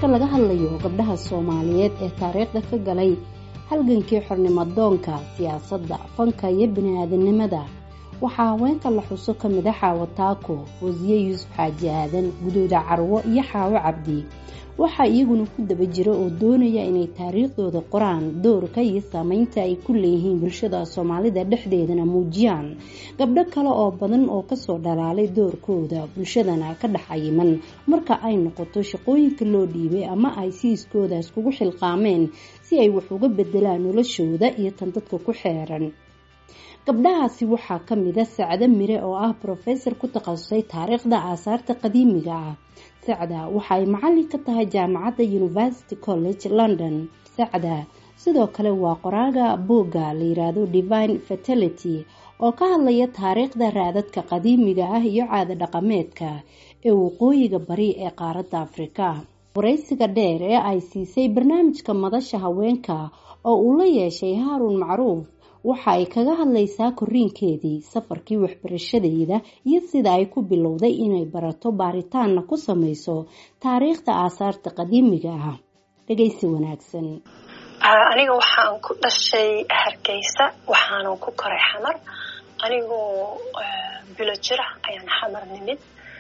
marka laga hadlayo gabdhaha soomaaliyeed ee taariikhda ka galay halgankii xornimo doonka siyaasadda fanka iyo bini-aadanimada waxaa haweenka la xuso ka mid a xaawo taako wasiye yuusuf xaaji aadan guduuda carwo iyo xaawo cabdi waxaa iyaguna ku daba jira oo doonaya inay taariikhdooda qoraan doorka iyo saameynta ay ku leeyihiin bulshada soomaalida dhexdeedana muujiyaan gabdho kale oo badan oo kasoo dhalaalay doorkooda bulshadana ka dhex cayiman marka ay noqoto shaqooyinka loo dhiibay ama ay siiskooda iskugu xilqaameen si ay wax uga bedelaan noloshooda iyo tan dadka ku xeeran gabdhahaasi waxaa ka mid a sacdo mire oo ah brofesor ku takhasusay taariikhda aasaarta qadiimiga ah sacda waxa ay macallin ka tahay jaamacadda university college london sacda sidoo kale waa qoraaga buugga la yiraahdo divine fertility oo ka hadlaya taariikhda raadadka qadiimiga ah iyo caada dhaqameedka ee waqooyiga bari ee qaaradda afrika waraysiga dheer ee ay siisay barnaamijka madasha haweenka oo uu la yeeshay haaruun macruuf waxa ay kaga hadlaysaa koriinkeedii safarkii waxbarashadeeda iyo sida ay ku bilowday inay barato baaritaanna ku samayso taariikhda aasaarta qadiimiga ah dhegaysi wanaagsan aniga waxaan ku dhashay hargeysa waxaanan ku koray xamar anigoo bilo jira ayaan xamar nimid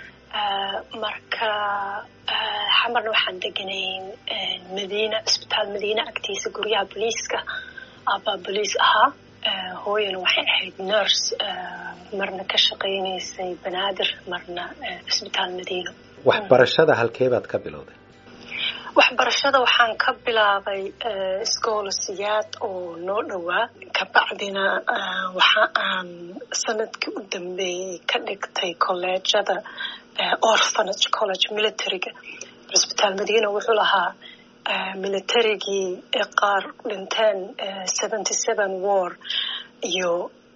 marka xamarna waxaan deganayn madiina cisbitaal madiina agtiisa guryaha booliiska abaa boliis ahaa hooyana waxay ahayd nurse marna ka shaqaynaysay banaadir marna cisbitaal madiino waxbarashada halkeebaad ka bilowday waxbarashada waxaan ka bilaabay iscoolasiyaad oo noo dhowaa kabacdina waxa aan sanadkii u dambeeyey ka dhigtay colleejada orphanage college militariga cisbitaal madiina wuxuu lahaa militarigii qaar dhinteen seventy seven war iyo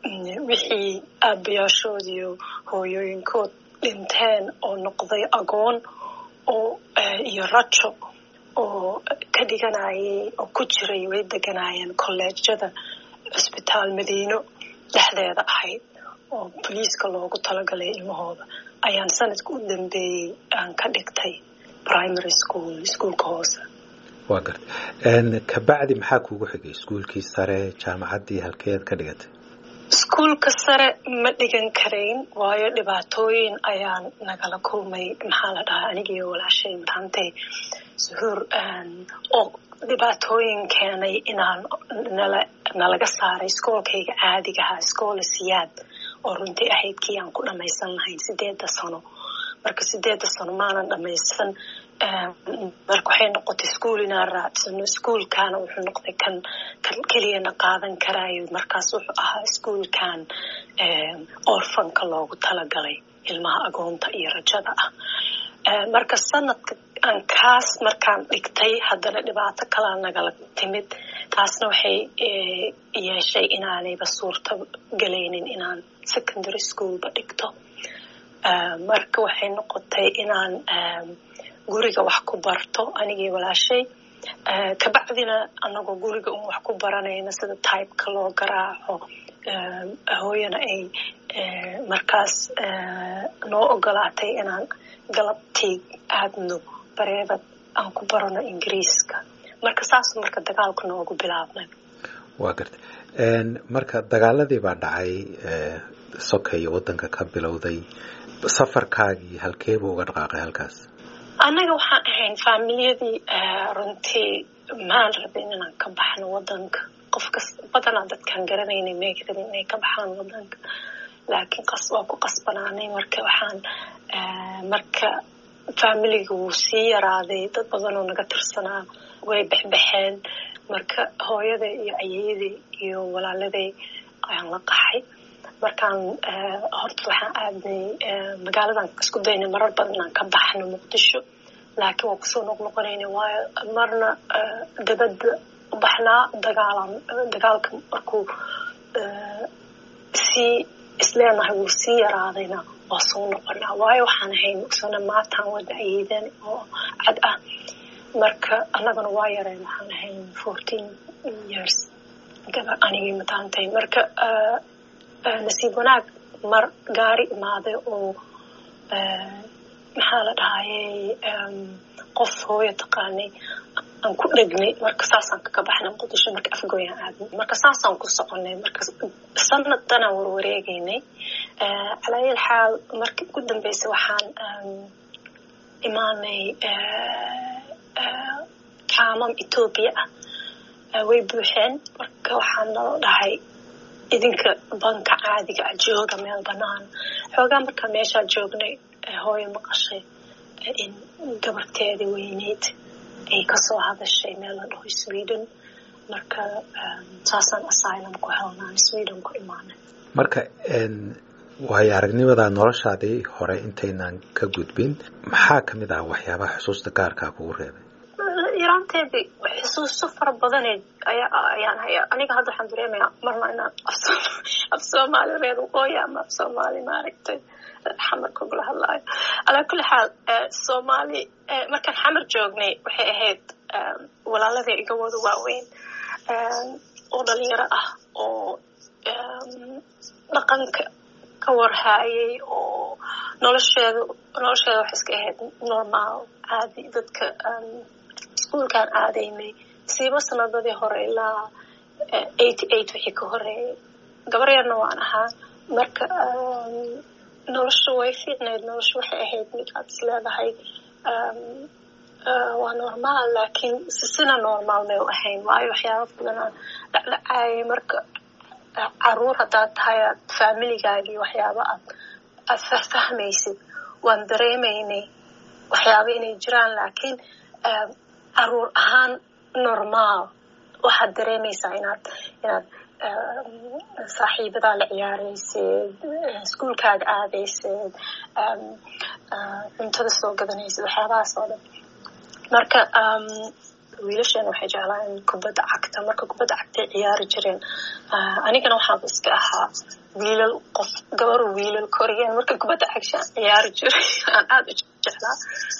wixii aabayaashood iyo hooyooyinkood dhinteen oo noqday agoon oo iyo rajo oo ka dhiganayay oo ku jiray way deganaayeen kolleejyada cisbitaal madiino dhexdeeda ahayd oo boliiska loogu talagalay ilmahooda ayaan sanadka u dambeeyey aan ka dhigtay primary school iskuolka hoose waa garta kabacdi maxaa kuugu xigay iskuolkii sare jaamacaddii halkeed ka dhigatay iskuolka sare ma dhigan karayn waayo dhibaatooyin ayaan nagala kulmay maxaa la dhahaa anigiiyo walaashay mataantay suhuur oo dhibaatooyin keenay inaan nala nalaga saaray iskoolkayga caadigahaa iskoola siyaad oo runtii ahayd kii aan ku dhamaysan lahayn sideedda sano marka sideedda sano maanan dhamaysan marka waxay noqotay iskuol inaan raadsano iskuolkaana wuxuu noqday kan kan keliyana qaadan karaayo markaas wuxuu ahaa iskuolkan orfanka loogu talagalay ilmaha agoonta iyo rajada ah marka sanadka aan kaas markaan dhigtay haddana dhibaato kalaa nagala timid taasna waxay yeeshay inaanayba suurta galaynin inaan secondary schoolba dhigto marka waxay noqotay inaan guriga wax ku barto anigii walaashay kabacdina anagoo guriga un wax ku baranayna sida typeka loo garaaco hooyana ay markaas noo ogolaatay inaan galabtii aadno bareebad aan ku barano ingiriiska marka saas marka dagaalku noogu bilaabmay waa garta marka dagaaladii baa dhacay sokeyo waddanka ka bilowday safarkaagii halkeebuu uga dhaqaaqay halkaas annaga waxaan ahayn faamiliyadii runtii maan rabin inaan ka baxno wadanka qofkas badanaa dadkaan garanaynay may rabin inay ka baxaan wadanka laakiin qas waa ku qasbanaanay marka waxaan marka faamiliga wuu sii yaraaday dad badanoo naga tirsanaa way bexbexeen marka hooyaday iyo ayeyaday iyo walaaladay ayaan la qaxay markaan horta waxaan aadnay magaaladan isku daynay marar badan inaan ka baxno muqdisho laakiin waa kusoo noqnoqonayna waayo marna dabadda u baxnaa dagaalan dagaalka markuu sii isleenahay wuu sii yaraadayna waa soo noqonaa waayo waxaan ahayn mugsana maataan wada ayeedan oo cad ah marka annagana waa yareen waxaan ahayn fourteen years gaba anigii mataantay marka nasiib wanaag mar gaari imaaday oo maxaa la dhahayey qof hooyo taqaanay aan ku dhegnay marka saasaan kaga baxnay muqdisho marka afgooyaan aadnay marka saasaan ku soconay marka sanaddanaan warwareegaynay calaayal xaal markii ugu dambeysay waxaan imaanay kaamam etoobiya ah way buuxeen marka waxaan nala dhahay idinka banka caadiga ah jooga meel banaan xoogaa markaa meeshaa joognay hooyo maqashay in gabarteedii weyneyd ay kasoo hadashay meel la dhaho sweden marka saasaan asylum ku helnaan sweden ku imaanay marka waayo aragnimada noloshaadii hore intaynaan ka gudbin maxaa ka mid ah waxyaabaha xusuusta gaarkaa kugu reebay yaraanteedii xusuuso fara badane ayaan haya aniga hadda waxaan dareemayaa marna inaan af soomaali reer waqooyi ama af soomaali maaragtay xamar kugula hadlaayo calaa kulli xaal soomaali markaan xamar joognay waxay ahayd walaaladii iga wada waaweyn oo dhalinyaro ah oo dhaqanka ka warhaayay oo nolosheeda nolosheeda waxay iska ahayd normaal caadi dadka iskuolkaan aadaynay siiba sanadadii hore ilaa eighty eight wixii ka horeeyay gabar yarna waan ahaa marka nolosha way fiicnayd nolosha waxay ahayd mid aad is leedahay waa normaal laakiin sina normaal may u ahayn waayo waxyaaba badanaa dhacdhacaayay marka caruur haddaad tahay aad faamiligaagii waxyaaba aad aad fahfahmaysid waan dareemaynay waxyaaba inay jiraan laakiin caruur ahaan normaal waxaad dareemaysaa inaad inaad saaxiibadaa la ciyaaraysid iskuolkaaga aadaysid cuntada soo gadanaysid waxyaabahaas oo dhan marka wiilashan waxay jeclaan kubadda cagta marka kubadda cagtay ciyaari jireen anigana waxaaba iska ahaa wiilal qof gabar wiilal koriyeen marka kubadda cagshaan ciyaari jiray aan aada u jeclaa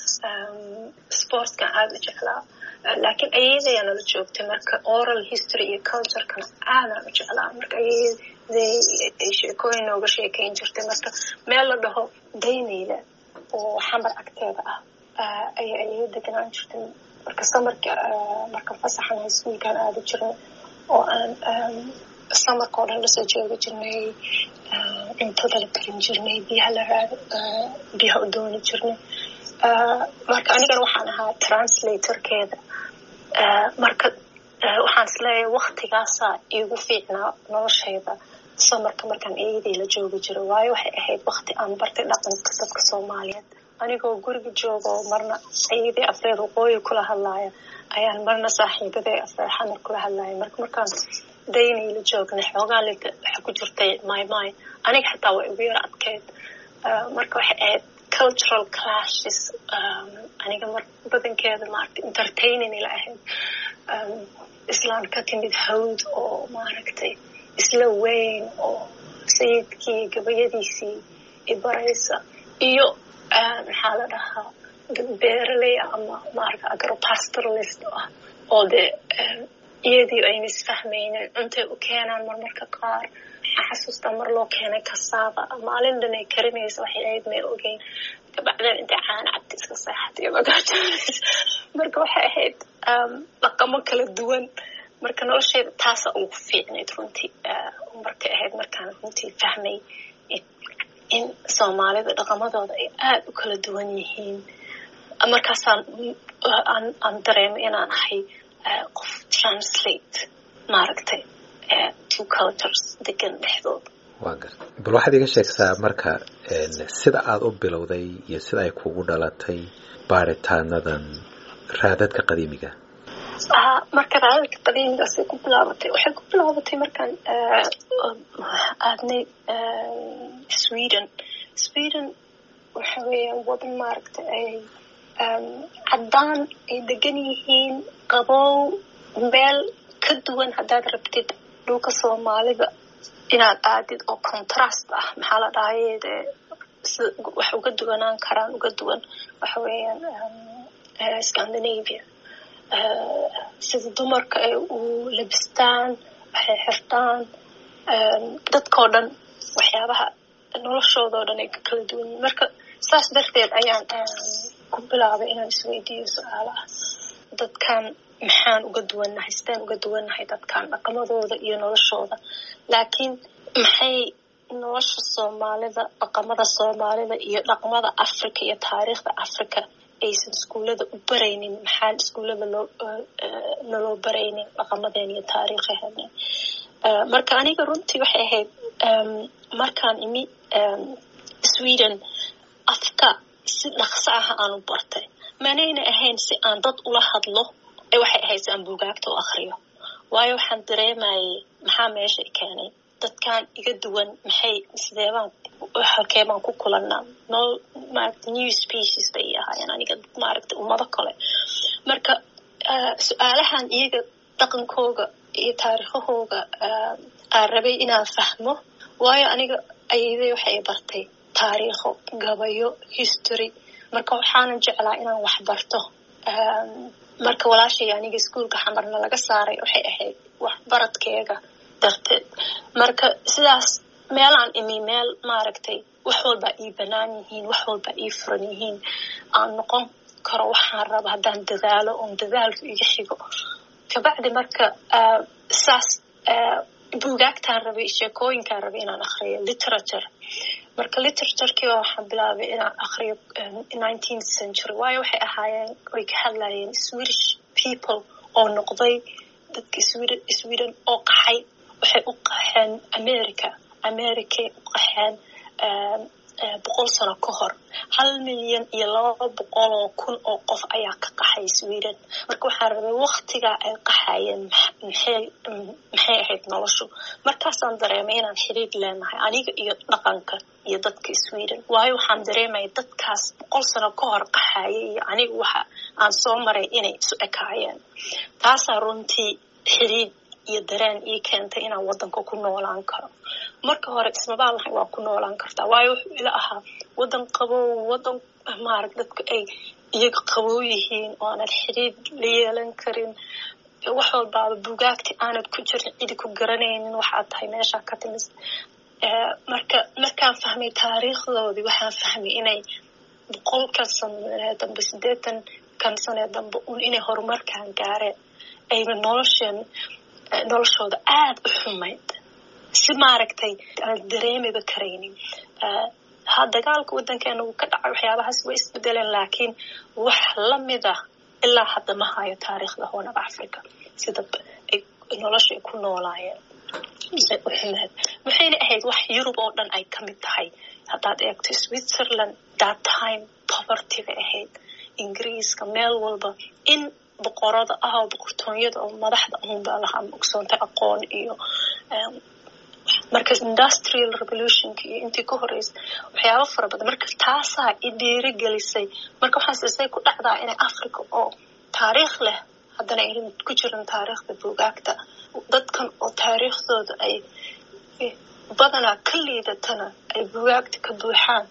sportskan aada u jeclaa laakiin ayadayaa nala joogtay marka oral history iyo culturekana aadaan u jeclaa marka ayaday ay sheekooyin nooga sheekayn jirtay marka meel la dhaho daynayla oo xamar agteeda ah ay ayay deganaan jirtay marka samarka marka fasaxan iskuolkaan aada jirnay oo aan samarka oo dhan lasoo joogi jirnay cuntada la karin jirnay biyaha la raad biyaha u dooni jirnay marka anigana waxaan ahaa translatorkeeda marka waxaan isleeyahay waktigaasaa iigu fiicnaa noloshayda samarka markaan eedii la joogi jiro waayo waxay ahayd wakti aan bartay dhaqanka dadka soomaaliyeed anigoo guriga joogo marna ayadii afreed waqooyi kula hadlaaya ayaan marna saaxiibaday afreed xamar kula hadlaaya marka markaan daynay la joognay xoogaa lita waxa ku jirtay my mind aniga xataa waa igu yar adkeyd marka waxay ahayd cultural clashes aniga mar badankeeda maaragtay entertaining ila ahayd islaan ka timid hawd oo maaragtay isla weyn oo sayidkii gabayadiisii ibaraysa iyo maxaa la dhahaa beeraley ama maarata agropastoralist ah oo dee iyadii ayna isfahmaynin cuntay u keenaan marmarka qaar waxaa xasuustaa mar loo keenay kasaaba maalin dhan ay karinaysa waxay ahayd may ogeyn kabacdeen intay caana cabti iska seexatay magaajanaysa marka waxay ahayd dhaqamo kala duwan marka nolosheyda taasa ugu fiicnayd runtii markay ahayd markaan runtii fahmay in soomaalida dhaqamadooda ay aada u kala duwan yihiin markaasaan aan dareemay inaan ahay qof translate maaragtay two cultures degan dhexdooda waa garta bal waxaad iga sheegtaa marka sida aada u bilowday iyo sida ay kugu dhalatay baaritaanadan raadadka qadiimiga marka raadadka qadiimigaasay ku bilaabatay waxay ku bilaabatay markaan aadnay sweden sweden waxa weeya wadan maaragta ay caddaan ay degan yihiin qabow meel ka duwan haddaad rabtid dhulka soomaalida inaad aadid oo contrast ah maxaa la dhahaye dee si wax uga duwanaan karaan uga duwan waxa weeyaan scandinavia sida dumarka ay u labistaan waxay xirtaan dadkao dhan waxyaabaha noloshoodao dhan ay ka kala duwan yihin marka saas darteed ayaan ku bilaabay inaan isweydiiyo su-aalo ah dadkan maxaan uga duwannahay sideen uga duwannahay dadkan dhaqamadooda iyo noloshooda laakiin maxay nolosha soomaalida dhaqamada soomaalida iyo dhaqmada africa iyo taariikhda africa aysan iskuullada u baraynin maxaan iskuullada loo naloo baraynin dhaqamadeena iyo taariikhaheena marka aniga runtii waxay ahayd markaan imi sweden afka si dhaqso ah aan u bartay manayna ahayn si aan dad ula hadlo waxay ahayd si aan buugaagta u akriyo waayo waxaan dareemayay maxaa meesha i keenay dadkan iga duwan maxay sideebaan halkee baan ku kulanaa nol maaragta new species bay i ahaayeen aniga maaragta ummado kale marka su-aalahan iyaga dhaqankooga iyo taariikhahooga aan rabay inaan fahmo waayo aniga ayadey waxay bartay taariikho gabayo history marka waxaanan jeclaa inaan wax barto marka walaashay aniga iskuolka xamarna laga saaray waxay ahayd waxbaradkeega darteed marka sidaas meelaan imi meel maaragtay wax walbaa ii banaan yihiin wax walbaa ii furan yihiin aan noqon karo waxaan raba haddaan dadaalo oon dadaalku iga xigo kabacdi marka saas buugaagtaan rabay sheekooyinkaan rabay inaan akriyo literature marka literaturkiiba waxaan bilaabay inaan akriyo nineteenth century waayo waxay ahaayeen way ka hadlayeen swedish people oo noqday dadka sweden sweden oo qaxay waxay u qaxeen america americay u qaxeen boqol sano ka hor hal milyan iyo laba boqol oo kun oo qof ayaa ka qaxay sweden marka waxaan rabay waktigaa ay qaxayeen maxay maxay ahayd noloshu markaasaan dareemay inaan xiriir leenahay aniga iyo dhaqanka iyo dadka sweden waayo waxaan dareemaya dadkaas boqol sano ka hor qaxayay iyo aniga waxa aan soo maray inay isu ekaayeen taasaa runtii xiriir iyo dareen ii keentay inaan waddanka ku noolaan karo marka hore ismabaan lahay waa ku noolaan kartaa waayo wuxuu ila ahaa waddan qabow waddan maarag dadku ay iyaga qabow yihiin oo aanad xiriir la yeelan karin wax walbaaba bugaagti aanad ku jirin cidi ku garanaynin waxaad tahay meeshaa ka timis marka markaan fahmay taariikhdoodii waxaan fahmay inay boqolkan sanee dambe siddeetan kan sanee dambe un inay horumarkaan gaareen ayna nolosheen noloshooda aada u xumayd si maaragtay aan dareemiba karaynin ha dagaalka waddankeena uu ka dhacay waxyaabahaas way isbedeleen laakiin wax lamida ilaa hadda ma hayo taariikhda hoonaba africa sida ay nolosha ay ku noolaayeen say u xumeed waxayna ahayd wax yurub oo dhan ay ka mid tahay haddaad eegto switzerland that time poverty bay ahayd ingiriiska meel walba in boqorada ah oo boqortooyada oo madaxda unbaa lahaa ogsoontay aqoon iyo marka industrial revolutionka iyo intii ka horeysa waxyaaba fara badan marka taasaa i dhiiri gelisay marka waxaas isay ku dhacdaa inay africa oo taariikh leh haddana aynan ku jirin taariikhda buugaagta dadkan oo taariikhdooda ay badanaa ka liidatana ay buugaagta ka buuxaan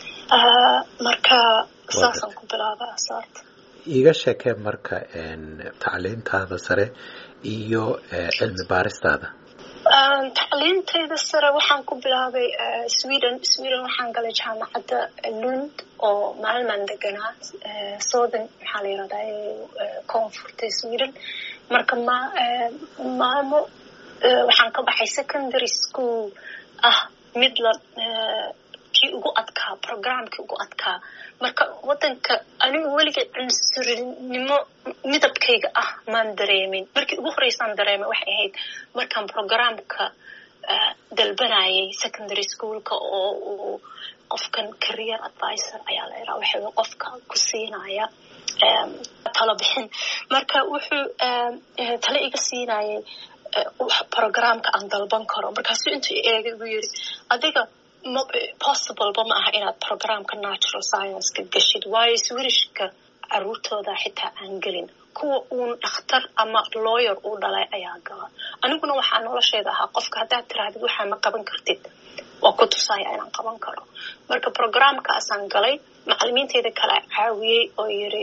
marka saasaan ku bilaaba asaarta iiga sheekee marka tacliintaada sare iyo cilmi baaristaada tacliintayda sare waxaan ku bilaabay sweden sweden waxaan galay jaamacadda lund oo maalmaan deganaa southern maxaa la yirahdaa koonfurta sweden marka ma maalmo waxaan ka baxay secondary school ah mid la kii ugu adkaa programkii ugu adkaa marka waddanka anigu weligeed cunsurinimo midabkayga ah maan dareemin markii ugu horeysaan dareemay waxay ahayd markaan programka dalbanayay secondary schoolka oo uu qofkan career advisor ayaa la iraa waxa qofka ku siinaya talo bixin marka wuxuu talo iga siinayay programka aan dalban karo markaasu intuu eegay buu yiri adiga possibleba ma aha inaad programka natural science-ka gashid waayo swirishka caruurtooda xitaa aan gelin kuwa uun dhakhtar ama lawyer uu dhalay ayaa gala aniguna waxaa nolosheeda ahaa qofka haddaad tirahdid waxaa ma qaban kartid waa ku tusaya inaan qaban karo marka programkaasaan galay macalimiinteeda kale caawiyey oo yiri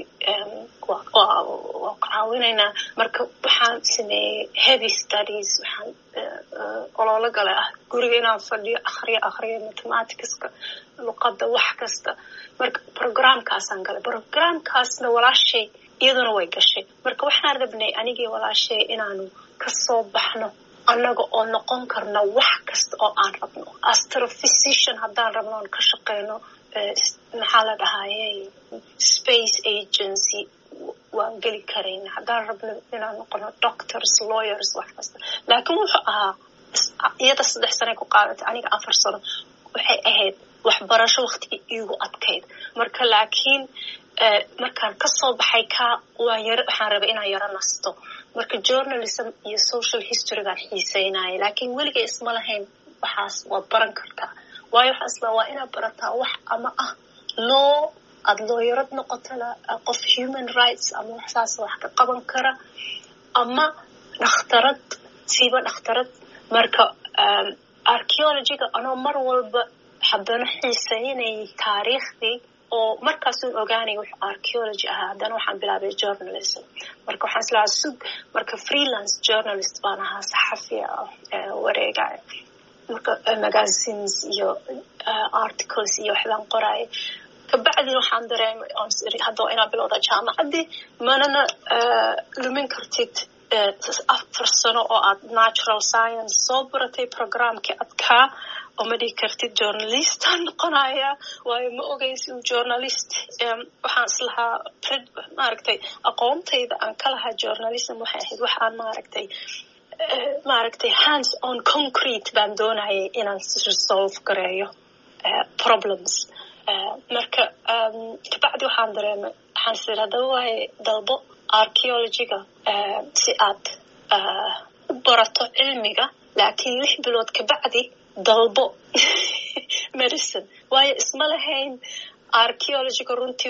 waa caawinaynaa marka waxaan sameeyey heavy studies waxaan ololo galay ah guriga inaan fadhiyo akhriyo akhriyo mathematicska luqadda wax kasta marka programkaasaan galay programkaasna walaashay iyaduna way gashay marka waxaan rabnay anigii walaashay inaanu kasoo baxno annaga oo noqon karna wax kasta oo aan rabno astrophysician haddaan rabno oon ka shaqeyno maxaa la dhahayey space agency waan geli karayna haddaan rabno inaan noqono doctors lawyers wax kasta laakiin wuxuu ahaa iyada saddex sanay ku qaadatay aniga afar sano waxay ahayd waxbarasho waktigii iigu adkayd marka laakiin markaan kasoo baxay ka waan yar waxaan rabay inaan yaro nasto marka journalism iyo social history baan xiiseynaya laakiin weligay isma lahayn waxaas waad baran kartaa waayo waxaa isla waa inaad barataa wax ama ah loo aada looyarad noqotana qof human rights ama waxsaas wax ka qaban kara ama dhakhtarad siiba dhakhtarad marka archeologyga anoo mar walba haddana xiiseynayay taariikhdii oo markaasuun ogaanay wuxuu archeology ahaa haddana waxaan bilaabay journalism marka waxaan islahaa sug marka freelance journalist baan ahaa saxafi wareegaya marka magazines iyo articles iyo waxbaan qoraya kabacdina waxaan dareemay hadda waa inaa bilowda jaamacaddii manana lumin kartid afar sano oo aad natural science soo baratay programkii adkaa oo ma dhihi kartid journalistaan noqonaya waayo ma ogeysi journalist waxaan islahaa maaragtay aqoontayda aan ka lahaa journalism waxay ahayd waxaan maaragtay maaragtay hands on concrete baan doonayay inaan resolve gareeyo problems marka kabacdi waxaan dareemay waxaan sir haddaba waaye dalbo archeologyga si aad u barato cilmiga laakiin lix bilood kabacdi dalbo medicine waayo isma lahayn archeologyga runtii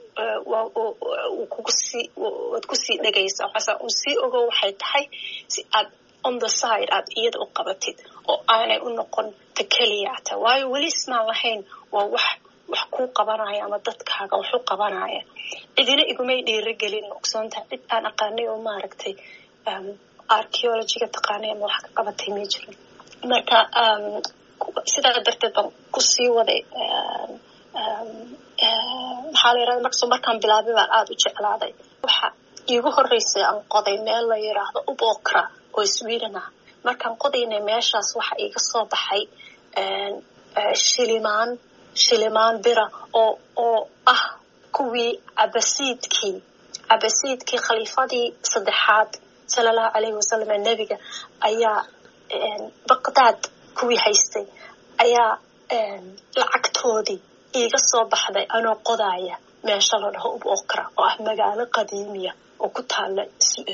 waxuu kugusii waad kusii dhegaysaa waxaasa uu sii ogo waxay tahay si aad on the side aad iyada u qabatid oo aanay u noqon ta keliyata waayo weli ismaan lahayn waa wax wax kuu qabanaya ama dadkaaga waxu qabanaya cidina igumay dhiirigelin ogsoontaha cid aan aqaanay oo maaragtay archeologyga taqaanay ama wax ka qabatay ma jirin marka sidaa darteed baan kusii waday maxaa la yirahda markasoo markaan bilaabay baan aada u jeclaaday waxa iigu horreysay aan qoday meel la yiraahdo ubokra oo sweden ah markaan qodaynay meeshaas waxa iiga soo baxay shilimaan shilimaan bira oo oo ah kuwii cabasiidkii cabasiidkii khaliifadii saddexaad sala allahu calayhi wasalam ee nebiga ayaa baqdaad kuwii haystay ayaa lacagtoodii iiga soo baxday anoo qodaaya meesha la dhaho ub okra oo ah magaalo qadiimiya oo ku taala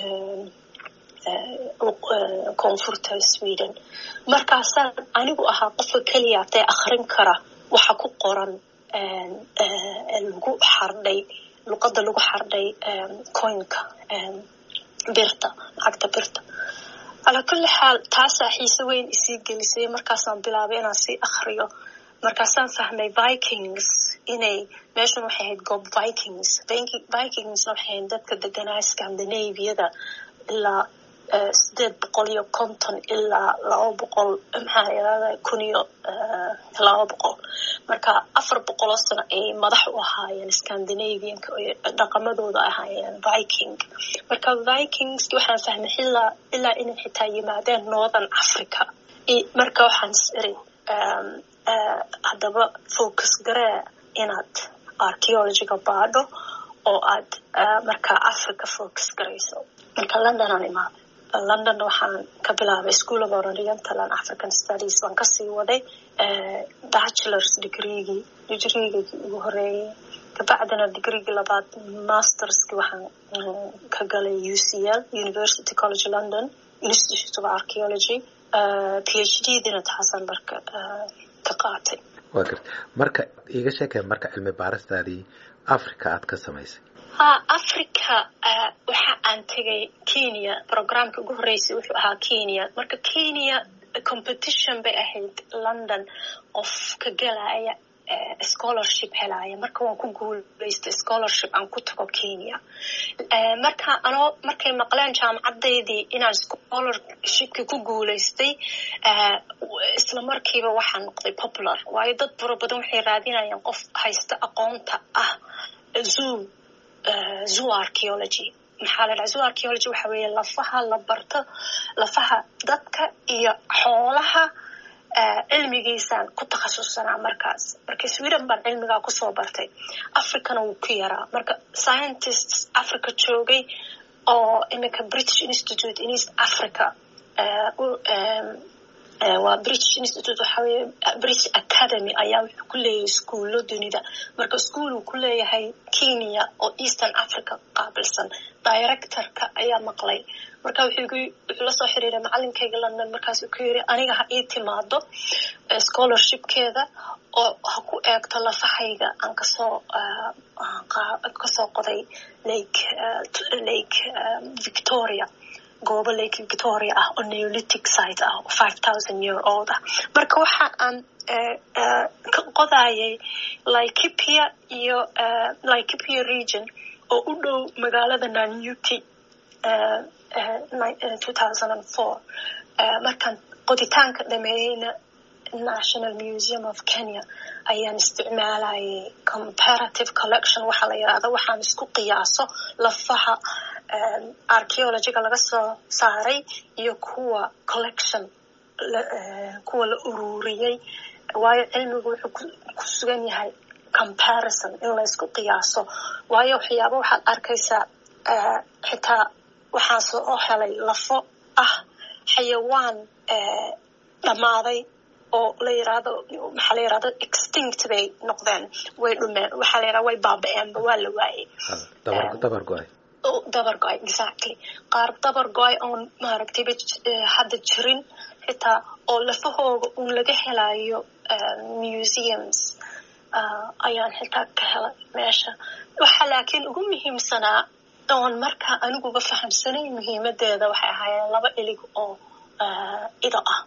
koonfurta sweden markaasaan anigu ahaa qofka keliya atee akhrin kara waxa ku qoran lagu xardhay luqadda lagu xardhay coinka birta lacagta birta calaa kulli xaal taasaa xiise weyn isii gelisay markaasaan bilaabay inaan sii akhriyo markaasaan fahmay vikings inay meeshan waxay ahayd goob vikings vikingsna waxay ahayd dadka deganaa scandinaviyada ilaa sideed boqol iyo konton ilaa laba boqol maxaa yirahda kun iyo laba boqol marka afar boqoloo sano ayay madax u ahaayeen scandinavianka dhaqamadooda ahaayeen viking marka vikings waxaan fahmay ilaa ilaa inay xitaa yimaadeen northern africa marka waxaan is iri haddaba focus garee inaad archeologyga baadho oo aad markaa africa focus garayso marka london aan imaaday london waxaan ka bilaabay school of oriental and african studies baan kasii waday bachelors degreegii degreegii ugu horeeyey kabacdina degreegii labaad masterski waxaan ka galay u c l university college london institute of archeology phd dina taasaan marka ka qaatay wa garta marka iiga sheekay marka cilmi baaristaadii africa aad ka samaysay ha africa waxa aan tegay kenya programka ugu horreysay wuxuu ahaa kenya marka kenya competition bay ahayd london qof ka gelaya scholarship helaya marka waan ku guulaystay scholarship aan ku tago kenya marka anoo markay maqleen jaamacadaydii inaan scholarshipki ku guulaystay isla markiiba waxaa noqday popular waayo dad fara badan waxay raadinayaan qof haysta aqoonta ah zoo zoo archeology maxaa la dhaha zoo archeology waxa weeye lafaha la barto lafaha dadka iyo xoolaha cilmigiisaan ku takhasussanaa markaas marka sweden baan cilmigaa kusoo bartay africana wuu ku yaraa marka scientists africa joogay oo iminka british institute in east africa waa british institute waxa weeye british academy ayaa wuxuu ku leeyahay iskuullo dunida marka iskuol uu ku leeyahay kenya oo eastern africa qaabilsan directorka ayaa maqlay marka wuxuu la soo xiriiray macalinkayga london markaasuu ku yiri aniga ha ii timaado scholarshipkeeda oo ha ku eegto lafahayga aan kasoo kasoo qoday lake lake victoria goobo lake victoria ah oo neolithic site ah oo five thousand year old ah marka waxa aan ka qodayay laikipia iyo laikipia region oo u dhow magaalada nanyuki two thousand and four markaan qoditaanka dhameeyeyna national museum of kenya ayaan isticmaalayay comparative collection waxaa la yidhahda waxaan isku qiyaaso lafaha archeologyga laga soo saaray iyo kuwa collection kuwa la ururiyey waayo cilmigu wuxuu ku sugan yahay comparison in la isku qiyaaso waayo waxyaaba waxaad arkaysaa xitaa waxaan soo helay lafo ah xayawaan dhammaaday oo la yirahdo maxaa la yirahdo extinct bay noqdeen way dhumeen waxaa la yirahda way baaba-eenba waa la waayey dabar go-ay dabar go-ay exactly qaar dabar go-ay oon maaragtayba hadda jirin xitaa oo lafahooga uun laga helayo museums ayaan xitaa ka helay meesha waxaa laakiin ugu muhiimsanaa oon markaa aniguba fahamsanay muhiimadeeda waxay ahaayeen laba ilig oo ido ah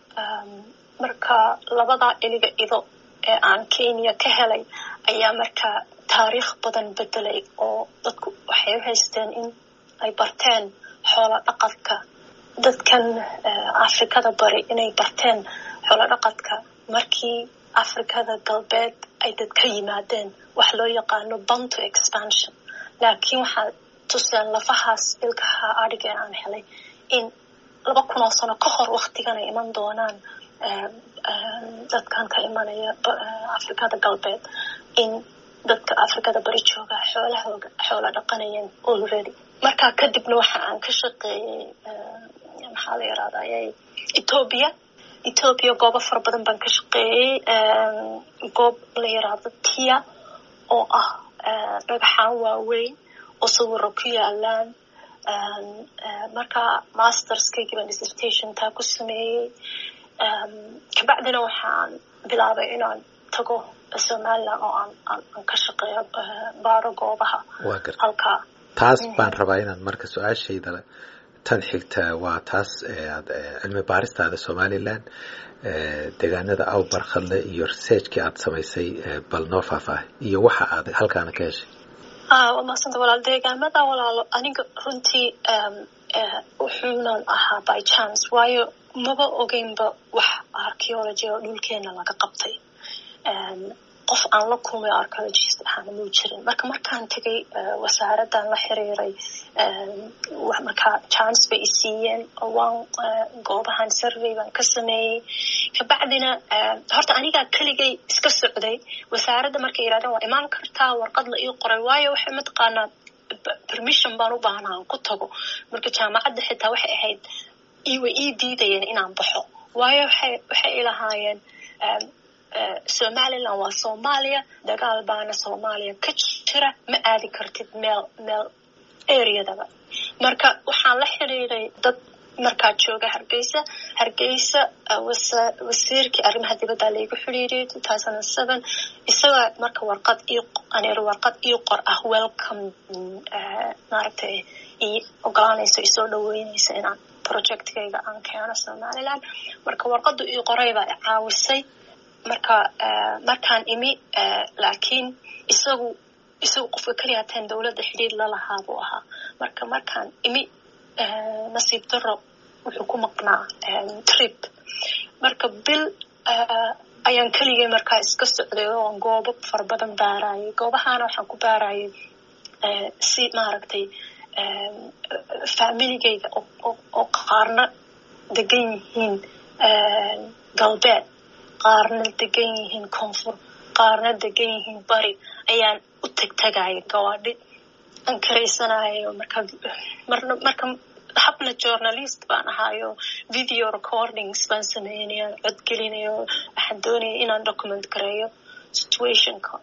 marka labadaa iliga ido ee aan kenya ka helay ayaa markaa taariikh badan bedelay oo dadku waxay u haysteen in ay barteen xoolo dhaqadka dadkan afrikada bari inay barteen xoolo dhaqadka markii afrikada galbeed ay dad ka yimaadeen wax loo yaqaano banto expansion laakiin waxaa tuseen lafahaas ilkaha adhigee aan helay in laba kun oo sano ka hor waktigan ay iman doonaan dadkan ka imanaya afrikada galbeed in dadka afrikada bari jooga xoolahooga xoola dhaqanayeen already markaa kadibna waxa aan ka shaqeeyey maxaa la yirahdaa ethoobia ethoobia goobo fara badan baan ka shaqeeyey goob la yiraahdo tia oo ah dhagaxaan waaweyn oo sawiro ku yaalaan marka masterskaygii baan dissertation taa ku sameeyey kabacdina waxaan bilaabay inaan tago somaliland oo aan aan ka shaqeeyo baaro goobaha halkaa taas baan rabaa inaan marka su-aashayda tan xigta waa taas aad cilmi baaristaada somaliland deegaanada aw barkhadle iyo researchkii aad samaysay bal noo faahfaahay iyo waxa aad halkaana ka heshay waa maasanta walaal deegaamada walaalo aniga runtii wuxuunan ahaa by chance waayo maba ogeynba wax archeology oo dhulkeena laga qabtay qof aan la kulmay archeologist ahaana muu jirin marka markaan tegay wasaaraddan la xiriiray markaa chance bay isiiyeen waan goobahan survey baan ka sameeyey kabacdina horta anigaa keligay iska socday wasaaradda markay yidhahdeen waa imaan kartaa warqad la ii qoray waayo waxay mataqaanaa permission baan u baahnaa aan ku tago marka jaamacadda xitaa waxay ahayd way ii diidayeen inaan baxo waayo waxay waxay ilahaayeen somaliland waa soomaaliya dagaal baana soomaaliya ka jira ma aadi kartid meel meel areadaba marka waxaan la xiriiray dad markaa jooga hargeysa hargeysa wasiirkii arrimaha dibadda laygu xidhiiriyay two thousand and seven isaga marka warqad io warqad io qor ah welcome maaragtay i ogolaanayso isoo dhaweynaysa inaan projectkayga aan keeno somaliland marka warqadu io qoraybaa i caawisay marka markaan imi laakiin isagu isagu qofka keliya hateen dowladda xidhiir lalahaa buu ahaa marka markaan imi nasiib daro wuxuu ku maqnaa trip marka bil ayaan keligay markaa iska socday oo goobo fara badan baarayay goobahaana waxaan ku baarayay si maaragtay familigayga oo qaarna degan yihiin galbeed qaarna degan yihiin koonfur qaarna degan yihiin bari ayaan u tegtegaya gawaadhi aan karaysanayo marka marna marka habna journalist baan ahaayo video recordings baan sameynaya codgelinayo waxaan doonaya inaan document gareeyo situationka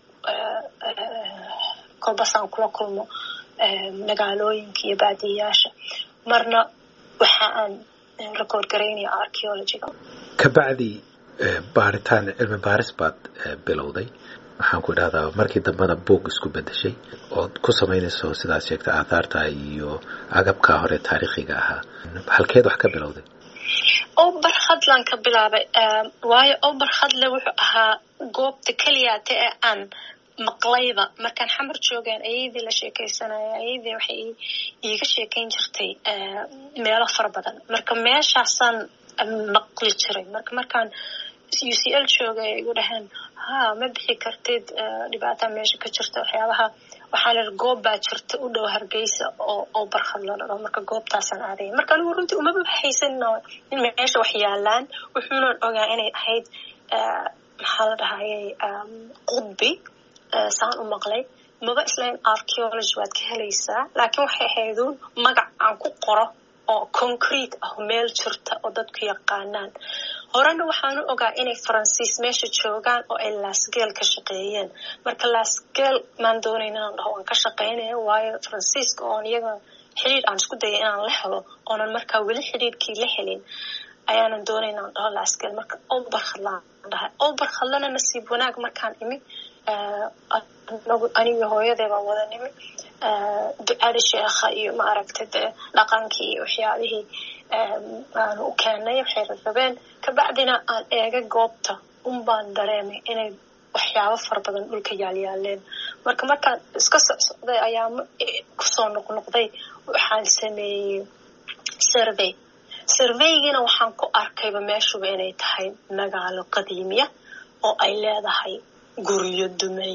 kolbasaan kula kulmo magaalooyinka iyo baadiyayaasha marna waxa aan record garaynaya archeologyga kabacdi baaritaan cilmi baaris baad bilowday waxaan ku idhahdaa markii dambena boog isku bedeshay ood ku samaynayso sidaad sheegtay aathaarta iyo agabkaa hore taariikhiga ahaa halkeed wax ka bilowday obar hadlan ka bilaabay waayo obar hadle wuxuu ahaa goobta keliyaate ee aan maqlayba markaan xamar joogaan ayadii la sheekaysanaya ayadii waxay iiga sheekayn jirtay meelo fara badan marka meeshaasaan maqli jiray marka markaan u c l jooga ay igu dhaheen ha ma bixi kartid dhibaataa meesha ka jirta waxyaabaha waxaa la goob baa jirta u dhow hargeysa oo oo barkhad la dhao marka goobtaasaan aadaya marka anigu runtii umaba baxaysanino in meesha wax yaalaan wuxuunan ogaa inay ahayd maxaa la dhahayay qudbi saan u maqlay maba islayn archeology waad ka helaysaa laakiin waxay ahayduun magac aan ku qoro oo concrete ah meel jirta oo dadku yaqaanaan horena waxaanu ogaa inay faransiis meesha joogaan oo ay laasgeel ka shaqeeyeen marka laasgeel maan doonayn inaan dhaho waan ka shaqeynaya waayo faransiiska oon iyaga xidhiir aan isku dayay inaan la helo oonan markaa weli xidhiirkii la helin ayaanan doonayn inaan dhaho laasgeel marka obarkhadlaan dhahay obarkhadlana nasiib wanaag markaan imi anigi hooyadee baan wada nimi ducada sheekha iyo maaragtay dee dhaqankii iyo waxyaabihii aanu u keenay waxay rabeen kabacdina aan eega goobta un baan dareemay inay waxyaabo fara badan dhulka yaalyaaleen marka markaan iska socsocday ayaa kusoo noqnoqday waxaan sameeyey survey surveygiina waxaan ku arkayba meeshuba inay tahay magaalo qadiimiya oo ay leedahay guryo dumay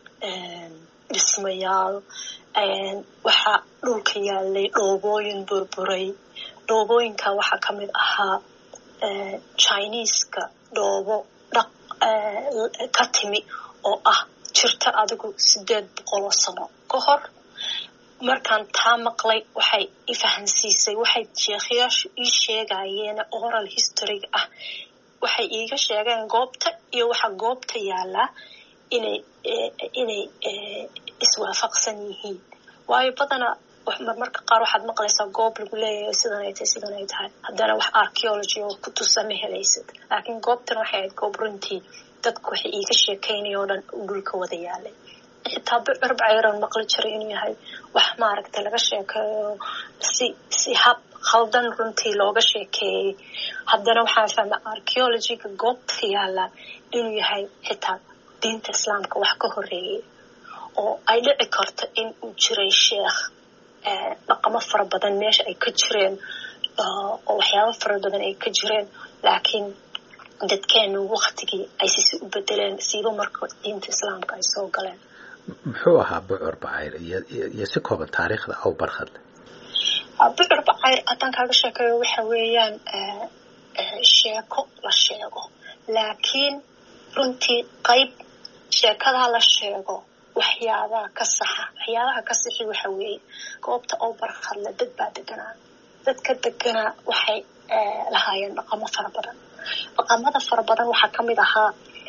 dhismayaal waxaa dhulka yaalay dhoobooyin burburay dhoobooyinka waxaa ka mid ahaa chineeska dhoobo dhaq ka timi oo ah jirta adigu sideed boqoloo sano ka hor markaan taa maqlay waxay i fahansiisay waxay sheekhayaashu ii sheegayeen oral historyga ah waxay iiga sheegeen goobta iyo waxa goobta yaalaa inay inay iswaafaqsan yihiin waayo badana marmarka qaar waxaad maqlaysaa goob lagu leeyahay sidan ay tahay sidan ay tahay haddana wax archeology oo ku tusa ma helaysad laakiin goobtan waxay ahayd goob runtii dadku waxay iiga sheekaynaya oo dhan dhulka wada yaalay xitaa bicir bacayran maqli jiray inuu yahay wax maaragtay laga sheekeeyo si si hab khaldan runtii looga sheekeeyey haddana waxaan fahmay archeologyga goobta yaala inuu yahay xitaa diinta islaamka wax ka horeeyay oo ay dhici karto in uu jiray sheekh dhaqamo fara badan meesha ay ka jireen oo waxyaabo fara badan ay ka jireen laakiin dadkeenu waktigii ay sisi u bedeleen siiba marka diinta islaamka ay soo galeen muxuu ahaa bucur bacayr iyo si kooban taariikhda aw barkhadle bucur bacayr haddaan kaaga sheekeeyo waxa weeyaan sheeko la sheego laakiin runtii qayb sheekadaa la sheego waxyaabaha ka saxa waxyaabaha ka sixi waxa weeye goobta oo barkhadle dad baa deganaa dadka deganaa waxay lahaayeen dhaqamo fara badan dhaqamada fara badan waxaa ka mid ahaa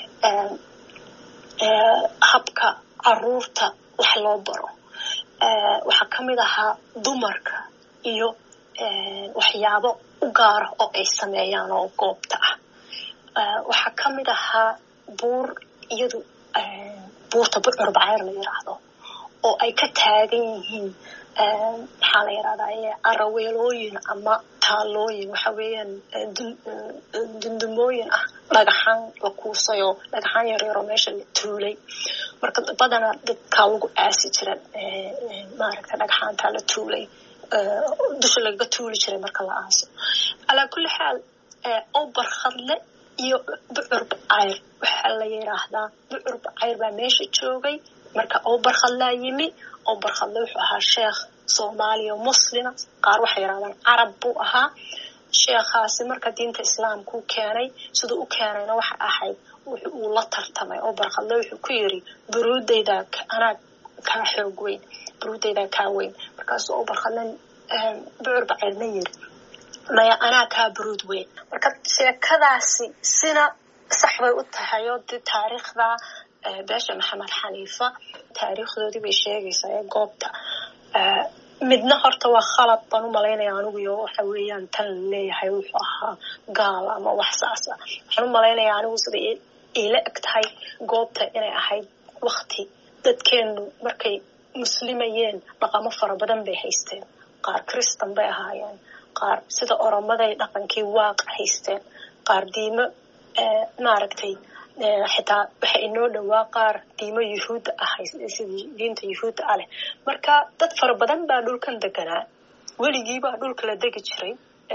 habka caruurta wax loo baro waxaa ka mid ahaa dumarka iyo waxyaabo u gaara oo ay sameeyaan oo goobta ah waxaa ka mid ahaa buur iyadu buurta bucur bacayr la yiraahdo oo ay ka taagan yihiin maxaa la yirahdaa araweelooyin ama taalooyin waxa weeyaan dundumooyin ah dhagaxaan la kuusayoo dhagaxaan yaryaroo meesha la tuulay marka badanaa dadkaa lagu aasi jira maaragta dhagaxaantaa la tuulay dusha lagaga tuuli jiray marka la aaso calaa kulli xaal oo barkhadle iyo bucur bacayr waxaa la yiraahdaa bucur bacayr baa meesha joogay marka oo barkhadlaa yimi oo barkhadle wuxuu ahaa sheekh soomaaliya muslima qaar waxay yirahdaan carab buu ahaa sheekhaasi marka diinta islaamkuu keenay siduu u keenayna waxa ahayd wuxu uu la tartamay oo barkhadle wuxuu ku yiri buruudaydaa anaa kaa xoog weyn buruudaydaa kaa weyn markaasuu oo barkhadle bucur bacayrna yiri maya anaa kaa buruud weyn marka sheekadaasi sina sax bay u tahay oo dee taariikhda beesha maxamed xaniifa taariikhdoodii bay sheegaysaa ee goobta midna horta waa khalad baan u malaynaya aniguyo waxa weeyaan tan la leeyahay wuxuu ahaa gaal ama wax saas ah waxaan u malaynaya anigu sida iila eg tahay goobta inay ahayd wakti dadkeenu markay muslimayeen dhaqamo fara badan bay haysteen qaar kristan bay ahaayeen qaar sida oromaday dhaqankii waaq haysteen qaar diimo maaragtay xitaa waxa inoo dhowaa qaar diimo yuhuudda ah sidii diinta yuhuudda ah leh marka dad fara badan baa dhulkan deganaa weligiibaa dhulka la degi jiray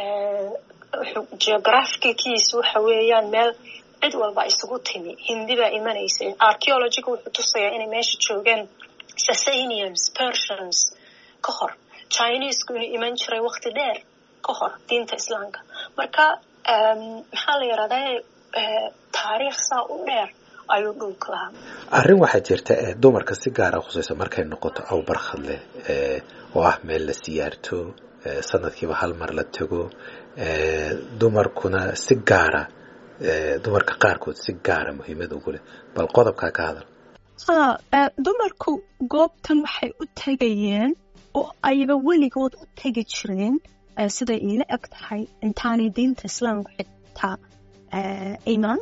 geographickiis waxa weeyaan meel cid walba isugu timi hindi baa imanaysay archeologiga wuxuu tusayaa inay meesha joogeen sasanians persians ka hor chinesku inuu iman jiray wakti dheer ka hor diinta islaamka marka maxaa la yirahdaa taariikh saa u dheer ayuu dhulka lahaa arrin waxaa jirta ee dumarka si gaara khusayso markay noqoto awbarkhadle oo ah meel la siyaarto sanadkiiba hal mar la tago dumarkuna si gaara dumarka qaarkood si gaara muhiimad ugu leh bal qodobkaa ka hadal ha dumarku goobtan waxay u tegayeen oo ayba weligood u tegi jireen siday iila eg tahay intaanay diinta islaamka xitaa iman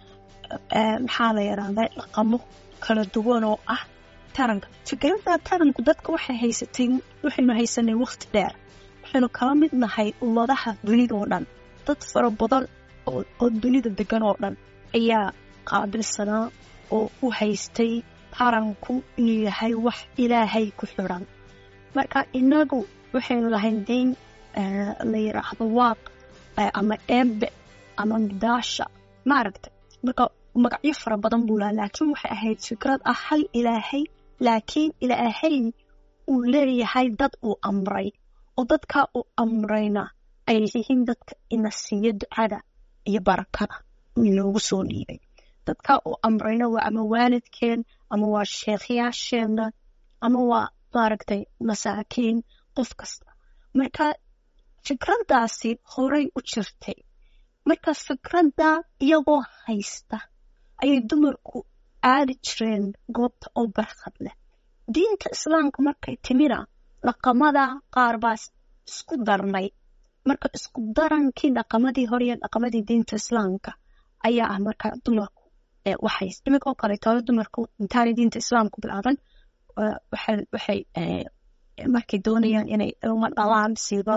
maxaa la yidhahdaa dhaqamo kala duwan oo ah taranka fikradda taranku dadka waxay haysatay waxaynu haysanay waqti dheer waxaynu kala mid nahay ummadaha dunida oo dhan dad fara badan oo dunida degan oo dhan ayaa qaabilsanaa oo u haystay taranku inuu yahay wax ilaahay ku xidhan marka inagu waxaynu lahayn diin la yidhaahdo waaq ama eebe ama midaasha maaragtay marka magacyo fara badan buu lahaa laakiin waxay ahayd fikrad ah hal ilaahay laakiin ilaahay uu leeyahay dad uu amray oo dadkaa uu amrayna ay yihiin dadka ina siiya ducada iyo barakada inoogu soo dhiibay dadkaa uu amrayna waa ama waalidkeen ama waa sheekhyaasheenna ama waa maaragtay masaakiin qof kasta marka fikraddaasi horay u jirtay marka fikradda iyagoo haysta ayay dumarku aadi jireen goobta oo barkhad leh diinta islaamka markay timina dhaqamada qaar baa isku darnay marka isku darankii dhaqamadii hore iyo dhaqamadii diinta islaamka ayaa ah marka dumarku waxay iminkoo kaleetooda dumarku intaanay diinta islaamku bilaaban waxay markay doonayaan inay ilmo dhalaan siiba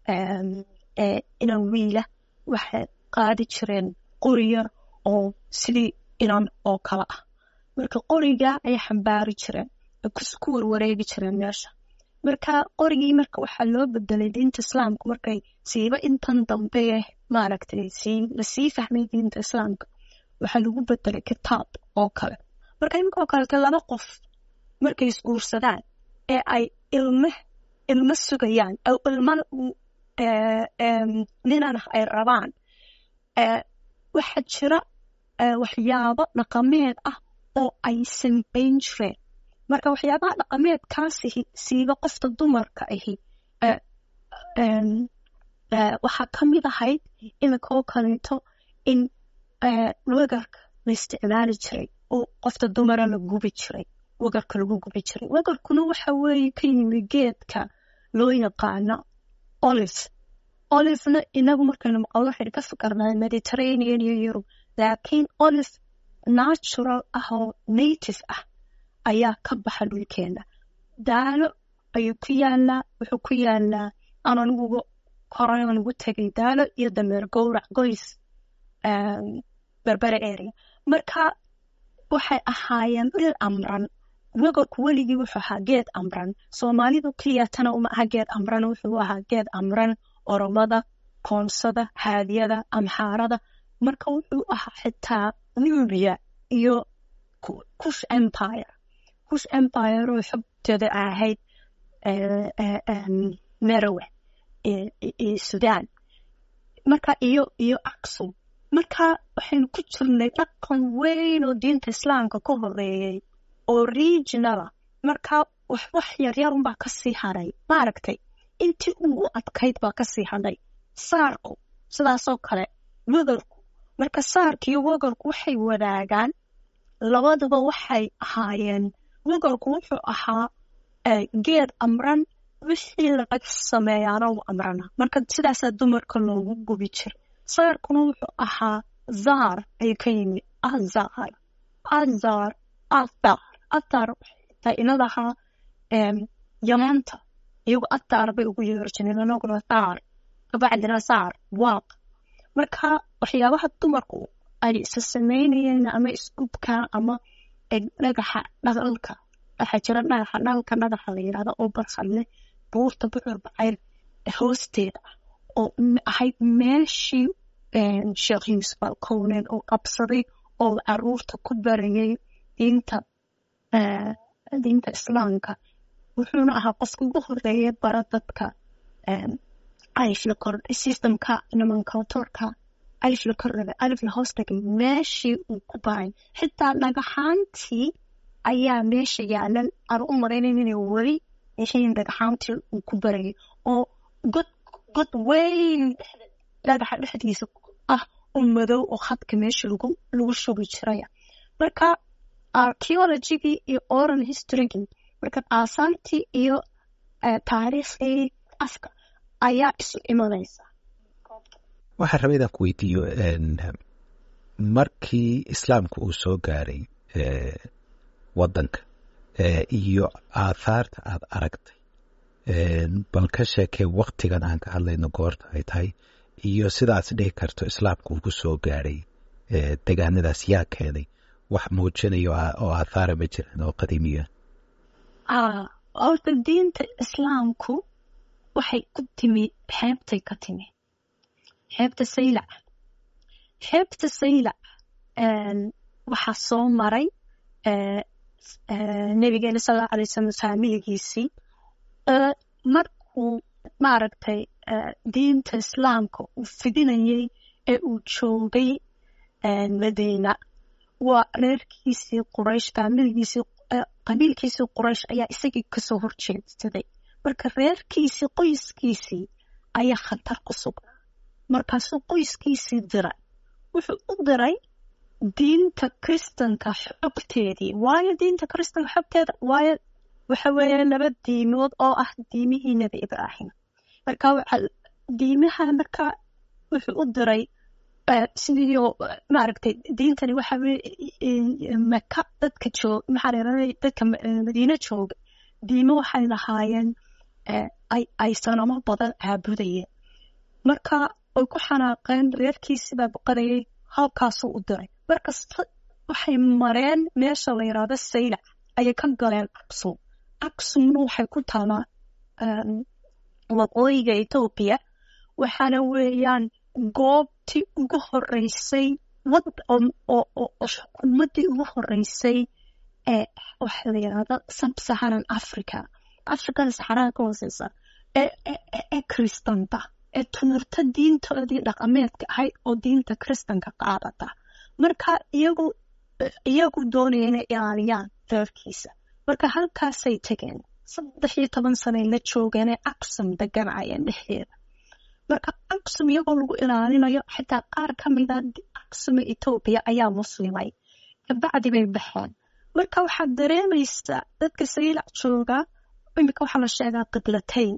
inan wiila waxay qaadi jireen qoriya oo sidii inan oo kale ah marka qoriga ayay xambaari jireen ku warwareegi jireen meesha marka qorigii marka waxaa loo bedelay diinta islaamka markay siiba intan dambe maaragtay lasii fahmay diinta islaamka waxaa lagu bedelay kitaab oo kale marka iminkoo kalete laba qof markay isguursadaan ee ay ilme ilmo sugayaan oo ilmana ninana ay rabaan waxaa jira waxyaabo dhaqameed ah oo ay sambayn jireen marka waxyaabaha dhaqameedkaasi siiba qofta dumarka ahi waxaa ka mid ahayd iminkoo kaleeto in wegarka la isticmaali jiray oo qofta dumara la gubi jiray wegarka lagu gubi jiray wegarkuna waxa weeye ka yimi geedka loo yaqaano olive olivena inagu markaynu maqalno waxaynu ka fikirnaa mediterranean iyo yurub laakiin olive natural ah oo native ah ayaa ka baxa dhulkeena daalo ayuu ku yaalaa wuxuu ku yaalaa aan aniguga koran ugu tegay daalo iyo dameer gowrac goys berbere area marka waxay ahaayeen dhil amran wagorku weligii wuxuu ahaa geed amran soomaalidu keliyatana uma aha geed amran wuxuu ahaa geed amran oromada koonsada haadiyada amxaarada marka wuxuu ahaa xitaa nubia iyo kush empire kush empire oo xogteeda ahayd merowe iyo sudan marka iyo iyo aksum marka waxaynu ku jirnay dhaqan weyn oo diinta islaamka ka horeeyey oo regionala marka wax wax yaryar unbaa kasii hadhay maaragtay intii ugu adkayd baa kasii hadhay saarku sidaasoo kale wagarku marka saarka iyo wagarku waxay wadaagaan labaduba waxay ahaayeen wagarku wuxuu ahaa geed amran wixii laga sameeyaana u amrana marka sidaasaa dumarka loogu gubi jiray saarkuna wuxuu ahaa zaar ayuu ka yimid azar azar athar athar xitaa inadahaa yamaanta iyagu athar bay ugu yeeri jireen anaguna thaar kabacdina saar waaq marka waxyaabaha dumarku ay isa sameynayeen ama isgubka ama dhagaxa dhaqalka waxaa jira dhagaxa dhalka dhagaxa la yidhahda oo barxadle buurta bucur bacayr hoosteeda oo ahayd meeshii sheekh yuusuf alkownen oo qabsaday oo caruurta ku barayay diinta diinta islaamka wuxuuna ahaa qofka ugu horeeya bara dadka alif la kor systemka nomenclatorka alif la kordhaga alif la hoos dhigay meeshii uu ku baray xitaa dhagaxaantii ayaa meesha yaalan aan u maraynayn inay weli yihiin dhagaxaantii uu ku barayay oo god god weyn dhagaxa dhexdiisa ah oo madow oo khadka meesha lagu lagu shubi jiraya marka archaeologigii iyo oral historygii marka aasaantii iyo taariikhdii afka ayaa isu imanaysa waxaan rabay inaan ku weydiiyo markii islaamka uu soo gaaray waddanka iyo aathaarta aad aragtay bal ka sheekee waktigan aan ka hadlayno goorta ay tahay iyo sidaas dhihi karto islaamka uu ku soo gaaray degaanadaas yaa keenay wax muujinayo oo aathaara ma jiran oo qadiimiya horta diinta islaamku waxay ku timi xeebtay ka timi xeebta saylac xeebta saylac waxaa soo maray nabigeena salala alay slam faamiligiisii markuu maaragtay diinta islaamka uu fidinayay ee uu joogay madiina waa reerkiisii quraysh faamiligiisii qabiilkiisii quraysh ayaa isagii kasoo horjeedsaday marka reerkiisii qoyskiisii ayaa khatar ku sugnaa markaasuu qoyskiisii diray wuxuu u diray diinta kristanka xogteedii waayo diinta kristanka xogteeda waayo waxa weeye laba diimood oo ah diimihii nebi ibraahim marka waxa diimaha marka wuxuu u diray sidii maaragtay diintani waxa weye maka dadka joog maxaa leedahay dadka madiine jooga diimo waxay lahaayeen ay sanamo badan caabudayeen marka ay ku xanaaqeen reerkiisibaa boqorayay halkaasuu u diray markasta waxay mareen meesha la yidhaahdo saylac ayay ka galeen aksum aksumna waxay ku taalaa waqooyiga etoobiya waxaana weeyaan goobtii ugu horeysay xukuumaddii ugu horeysay ee waxa la yidhahda sabsaharan africa africada saxaraha ka hooseysa ee kristanta ee tuurta diintoodii dhaqameedka ahayd oo diinta kristanka qaadata marka iyagu iyagu doonaya inay ilaaliyaan reerkiisa marka halkaasay tegeen saddex iyo toban sanay la joogeenee aksum deganayeen dhexdeeda marka aksum iyagoo lagu ilaalinayo xitaa qaar ka mida aksuma etoobiya ayaa muslimay kabacdi bay baxeen marka waxaad dareemaysaa dadka saylac jooga imika waxaa la sheegaa qiblatayn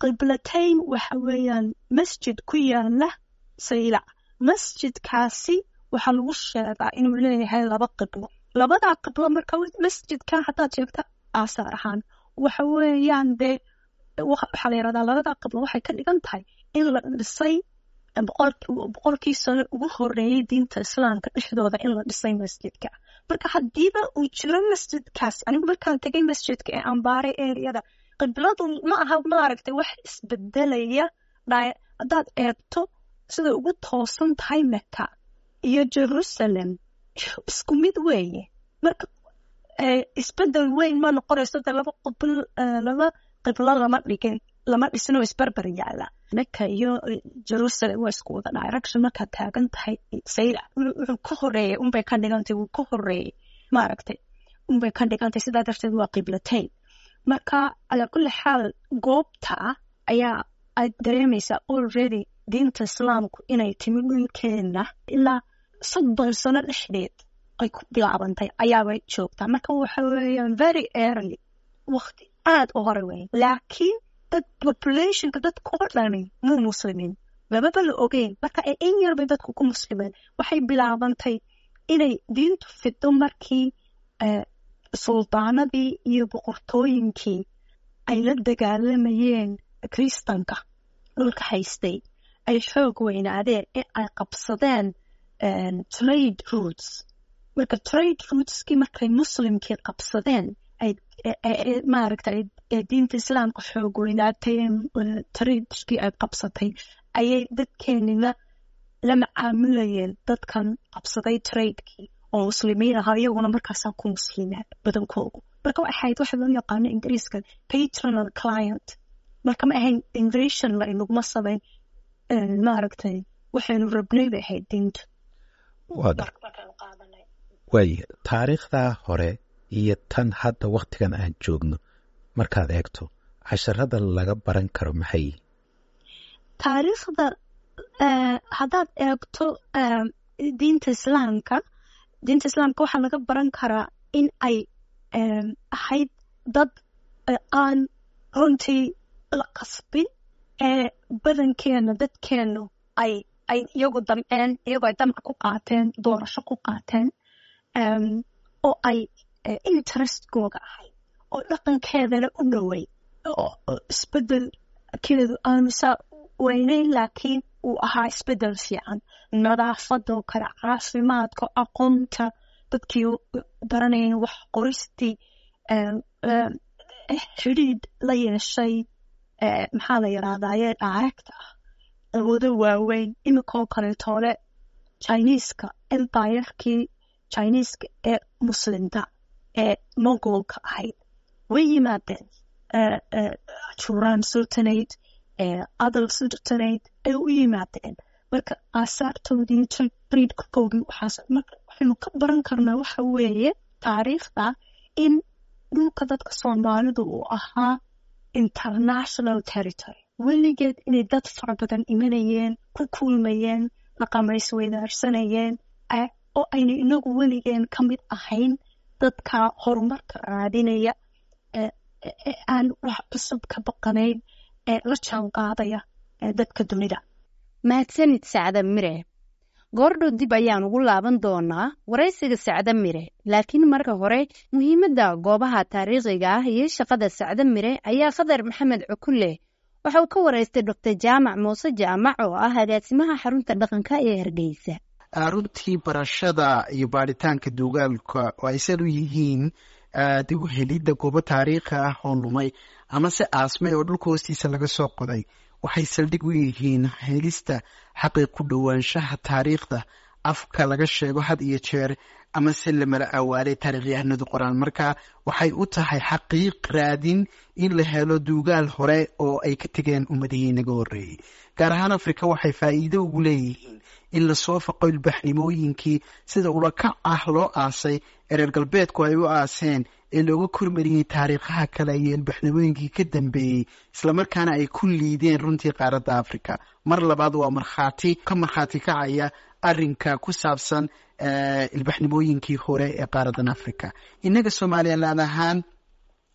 qiblatayn waxa weeyaan masjid ku yaala saylac masjidkaasi waxaa lagu sheegaa inuu leeyahay laba qiblo labadaa qiblo marka masjidka haddaad sheegta aasaar ahaan waxa weeyaan dee waxaa la yidhahdaa labadaa qiblo waxay ka dhigan tahay in la dhisay boqolkii sano ugu horeeyay diinta islaamka dhexdooda in la dhisay masjidka marka haddiiba uu jiro masjidkaas anigu markaan tegay masjidka ee ambaaray ereyada qibladu ma aha maaragtay wax isbedelaya haddaad eegto sida ugu toosan tahay meka iyo jerusalem isku mid weeye marka isbedel weyn ma noqonayso de laba qibl laba qiblo lama dhigin lama dhisin oo isbarbar yaala meka iyo jerusalem waa isku wada direction markaad taagan tahay sayla wuxuu ka horeeyay unbay ka dhigantay wuu ka horeeyey maaragtay unbay ka dhigantay sidaa darteed waa qiblatayn marka calaa kulli xaal goobta ayaa aad dareemaysaa already diinta islaamku inay timi dhulkeena ilaa soddon sano dhexdeed ay ku bilaabantay ayaabay joogtaa marka waxa weeyaan very early waqti aad u hore weyn laakiin dad populationka dadka oo dhani muu muslimiin lababa la ogeyn marka in yarbay dadku ku muslimeen waxay bilaabantay inay diintu fido markii suldaanadii iyo boqortooyinkii ay la dagaalamayeen kristanka dhulka haystay ay xoog weynaadeen in ay qabsadeen trade roots marka trade rootskii markay muslimkii qabsadeen maaragtay diinta islaamka xoog weynaatay tradeskii ay qabsatay ayay dadkeenina la macaamulayeen dadkan qabsaday tradekii oo muslimiin ahaa iyaguna markaasaa ku muslimaan badankoodu marka waxay ahayd waxa loo yaqaano ingiriiska patronal client marka ma ahayn invasion la inaguma samayn maaragtay waxaynu rabnay bay ahayd diintu waaya taariikhdaa hore iyo tan hadda waktigan aan joogno markaad eegto casharada laga baran karo maxay yihin taariikhda haddaad eegto diinta islaamka diinta islaamka waxaa laga baran karaa in ay ahayd dad aan runtii la qasbin ee badankeena dadkeenu ay ay iyagu damceen iyagoo ay damc ku qaateen doorasho ku qaateen oo ay interestkooga ahayd oo dhaqankeedana u dhoway oo isbedelkeedu aanusa weyneyn laakiin uu ahaa isbedel fiican nadaafadoo kale caafimaadka aqoonta dadkii baranayeen wax qoristii xidhiidh la yeeshay maxaa la yidhahdaaye dhaaragta ah awoodo waaweyn iminkoo kaleetoole chiniiska empirekii chiniiska ee muslimta ee mogolka ahayd way yimaadeen juraan sultanate adal sultanate ay u yimaadeen marka aasaartoodii tradkoogii waxaas marka waxaynu ka baran karnaa waxa weeye taariikhda in dhulka dadka soomaalidu uu ahaa international territory weligeed inay dad fara badan imanayeen ku kulmayeen dhaqamays weydaarsanayeen oo ayna inagu weligeen ka mid ahayn dadka horumarka raadinaya ee aan wax cusub ka baqanayn ee la jaan qaadaya dadka dunida mahadsanid sacda mire goordhow dib ayaan ugu laaban doonaa waraysiga sacda mire laakiin marka hore muhiimadda goobaha taariikhiga ah iyo shaqada sacda mire ayaa khadar maxamed cukulle waxa uu ka waraystay doctor jaamac muuse jaamac oo ah agaasimaha xarunta dhaqanka ee hargeysa runtii barashada iyo baaritaanka duugaalka oo ay sad u yihiin dib u helidda goobo taariikhi ah oo lumay ama se aasmay oo dhulka hoostiisa laga soo qoday waxay saldhig u yihiin helista xaqii ku dhowaanshaha taariikhda afka laga sheego had iyo jeer ama se lamala awaalay taarikhyahanadu qoraan marka waxay u tahay xaqiiq raadin in la helo duugaal hore oo ay ka tegeen ummadihii naga horreeyey gaar ahaan afrika waxay faa'iido ugu leeyihiin in lasoo faqo ilbaxnimooyinkii sida ulakac ah loo aasay ee reer galbeedku ay u aaseen ee looga kormariyey taariikhaha kale iyo ilbaxnimooyinkii ka dambeeyey islamarkaana ay ku liideen runtii qaaradda africa mar labaad waa markhaati ka markhaati kacaya arinka ku saabsan ilbaxnimooyinkii hore ee qaaradan africa innaga somalilan ahaan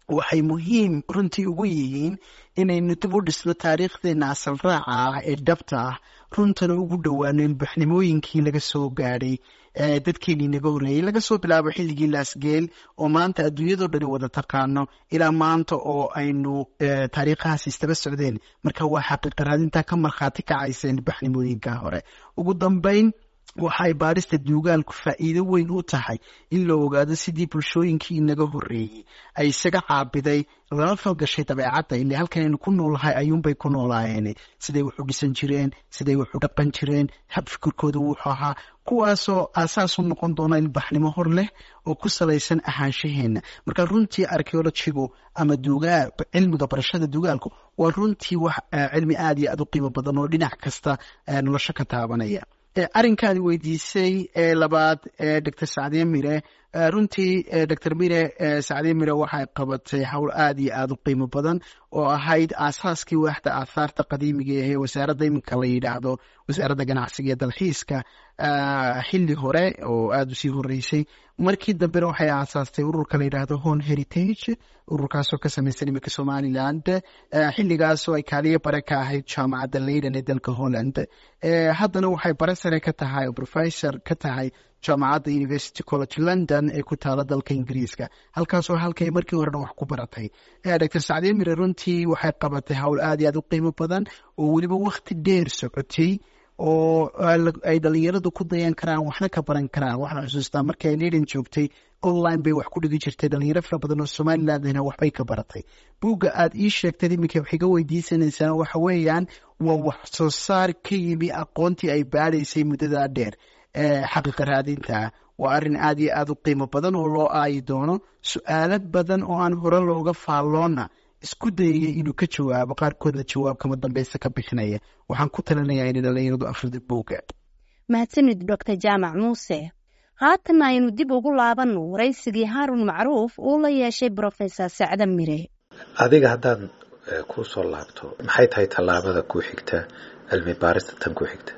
waxay muhiim runtii ugu yihiin inaynu dib u dhisno taariikhdeena asal raaca ah ee dhabta ah runtana ugu dhowaano ilbaxnimooyinkii laga soo gaadhay dadkeenii naga horreeyey laga soo bilaabo xilligii laasgeel oo maanta adduunyadoo dhani wada taqaano ilaa maanta oo aynu taariikhahaas istaba socdeen marka waa xaqiiqaraadintaa ka markhaati kacaysa ilbaxnimooyinka hore ugu dambeyn waxay baadhista duugaalku faa'iido weyn u tahay in la ogaado sidii bulshooyinkii inaga horreeyey ay isaga caabiday lala falgashay dabeecadda ile halkan aynu ku noolahay ayuunbay ku noolaayeen siday wax u dhisan jireen siday wax u dhaqan jireen hab fikirkooda wuxuu ahaa kuwaasoo aasaas u noqon doona ilbaxnimo hor leh oo ku salaysan ahaanshaheenna marka runtii archeologigu ama duugaa cilmiga barashada duugaalku waa runtii wax cilmi aada iyo aada u qiimo badan oo dhinac kasta nolosho ka taabanaya arrinkaadi weydiisay ee labaad ee doctor sacdiye mire runtii doctor mire sacdiye mire waxay qabatay howl aada iyo aada u qiimo badan oo ahayd aasaaskii waaxda aahaarta qadiimiga ee wasaaradda iminka la yidhaahdo wasaaradda ganacsiga ee dalxiiska xilli hore oo aada usii horeysay markii dambena waxay aasaastay ururka la yidhaahdo hon heritage ururkaasoo ka samaysan iminka somaliland xilligaasoo ay kaaliyo bare ka ahayd jaamacadda leyden ee dalka holland haddana waxay bare sare ka tahay oo professor ka tahay jaamacadda university college london ee ku taala dalka ingiriiska halkaasoo halkay markii horena wax ku baratay doctor sacdiye mire runtii waxay qabatay howl aada iyo aada u qiimo badan oo weliba wakti dheer socotay oo ay dhalinyaradu ku dayan karaan waxna ka baran karaan waxaan xusuustaa markii ay leyden joogtay online bay wax ku dhigi jirtay dhalinyaro fara badan oo somalilandna waxbay ka baratay buugga aada ii sheegtay iminka wax iga weydiisanaysaan waxa weeyaan waa wax soo saar ka yimi aqoontii ay baadhaysay muddadaa dheer xaqiiqa raadinta waa arrin aada iyo aada u qiimo badan oo loo aayi doono su-aalo badan oo aan hore looga faalloona isku dayaya inuu ka jawaabo qaarkoodna jawaab kama dambeysa ka bixinaya waxaan ku talinayaa inay dhalinyaradu akhrida buugga mahadsanid doctor jaamac muuse haatan aynu dib ugu laabanno waraysigii haarun macruuf uu la yeeshay brofesor sacda mire adiga haddaan kuu soo laabto maxay tahay tallaabada ku xigta cilmi baarista tan ku xigta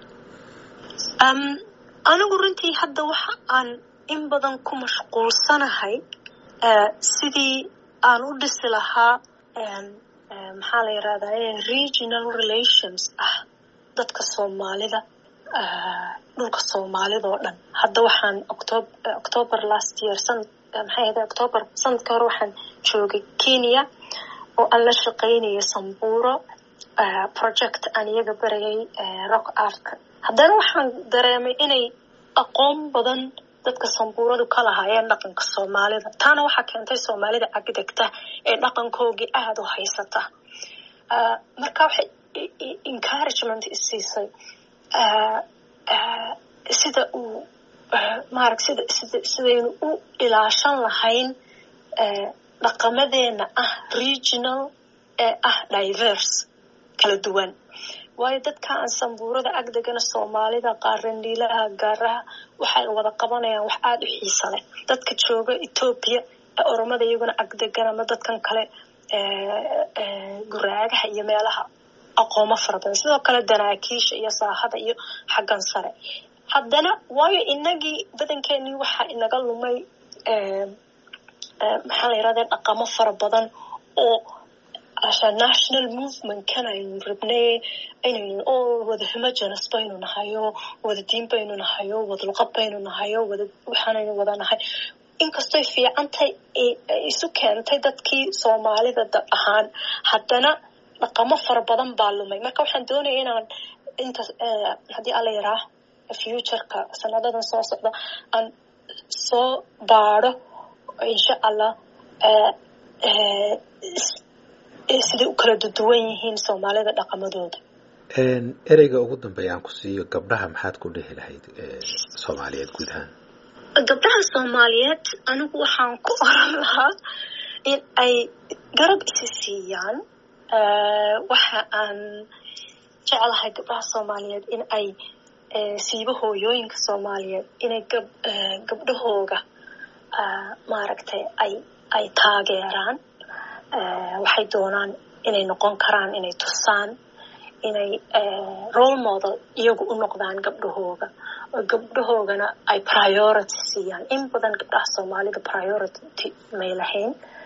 anigu runtii hadda waxa aan in badan ku mashquulsanahay sidii aan u dhisi lahaa maxaa la yirahdaa regional relations ah dadka soomaalida dhulka soomaalida oo dhan hadda waxaan octob october last year san maxay ahayd october sanadka hore waxaan joogay kenya oo aan la shaqaynaya sambuuro project aan iyaga barayay rock artka haddana waxaan dareemay inay aqoon badan dadka sambuuradu ka lahaayeen dhaqanka soomaalida taana waxaa keentay soomaalida agdegta ee dhaqankoogii aada u haysata marka waxay encouragement isiisay sida uu maarag sida sida sidaynu u ilaashan lahayn dhaqamadeena ah regional ee ah diverse kala duwan waayo dadka aan sambuurada agdegana soomaalida qaarandhiilaha gaaraha waxay wada qabanayaan wax aada u xiisa leh dadka jooga etoobiya ee oromada iyaguna agdegan ama dadkan kale guraagaha iyo meelaha aqoomo fara badan sidoo kale danaakiisha iyo saahada iyo xaggan sare haddana waayo inagii badankeenii waxaa inaga lumay maxaa la yirahda dhaqamo fara badan oo national movement kan aynu rabnay inaynu oo wada homogenes baynu nahayo wada diin baynu nahayo wada luqad baynu nahayo wada waxaanaynu wada nahay inkastoy fiicantay isu keentay dadkii soomaalida dad ahaan haddana dhaqamo fara badan baa lumay marka waxaan doonaya inaan inta haddii alla yaraa futureka sanadadan soo socda aan soo baadho insha allah siday u kala duduwan yihiin soomaalida dhaqamadooda ereyga ugu dambeeya aan ku siiyo gabdhaha maxaad ku dhehi lahayd soomaaliyeed guud ahaan gabdhaha soomaaliyeed anigu waxaan ku oran lahaa in ay garab isi siiyaan waxa aan jeclahay gabdhaha soomaaliyeed in ay siibo hooyooyinka soomaaliyeed inay gab gabdhahooga maaragtay ay ay taageeraan waxay doonaan inay noqon karaan inay tusaan inay role model iyagu u noqdaan gabdhahooga oo gabdhahoogana ay priority siiyaan in badan gabdhaha soomaalida priority may lahayn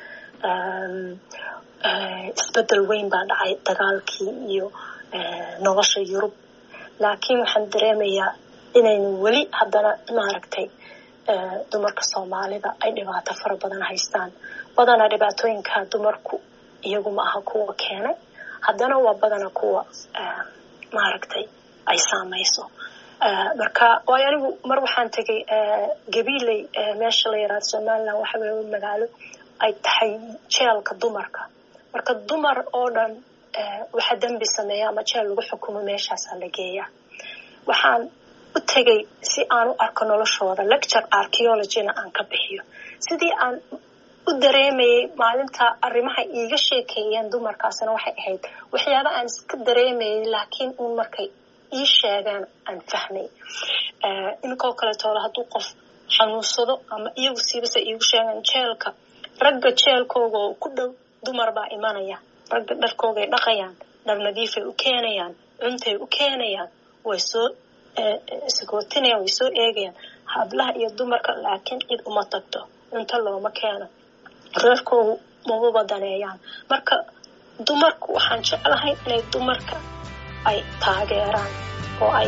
isbedel weyn baa dhacay dagaalkii iyo nolosha yurub laakiin waxaan dareemayaa inaynu weli haddana maaragtay dumarka soomaalida ay dhibaato fara badan haystaan badanaa dhibaatooyinka dumarku iyagu ma aha kuwa keenay haddana waa badana kuwa maaragtay ay saamayso marka waayo anigu mar waxaan tegay gabiley meesha la yaraado somaliland waxa weeye magaalo ay tahay jeelka dumarka marka dumar oo dhan waxa dembi sameeya ama jeel lagu xukumo meeshaasaa la geeyaa waxaan u tegay si aan u arko noloshooda lecture archeologyna aan ka bixiyo sidii aan u dareemayay maalinta arrimaha iiga sheekeeyeen dumarkaasna waxay ahayd waxyaaba aan iska dareemayay laakiin uun markay ii sheegaan aan fahmay inkoo kaleetoola hadduu qof xanuunsado ama iyagu siibase iigu sheegaan jeelka ragga jeelkooga oo ku dhow dumar baa imanaya ragga dharkoogay dhaqayaan dhar nadiifay u keenayaan cuntay u keenayaan way soo sagootinayaan way soo eegayaan hablaha iyo dumarka laakiin cid uma tagto cunto looma keeno reerkoogu mababa daneeyaan marka dumarku waxaan jeclahay inay dumarka ay taageeraan oo ay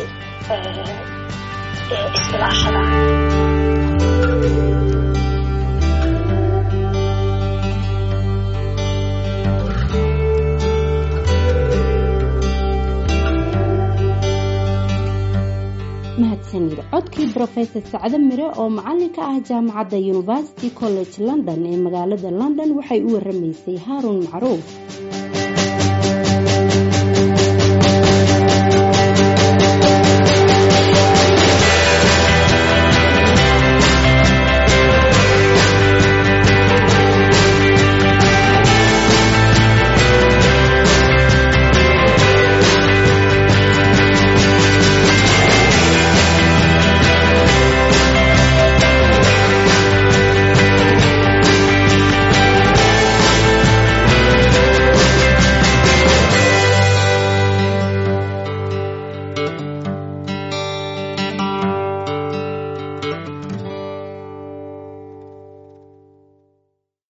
isilaashadaan mahadsanid codkii brofesor sacdo mire oo macalinka ah jaamacadda university college london ee magaalada london waxay u waramaysay haaruun macruuf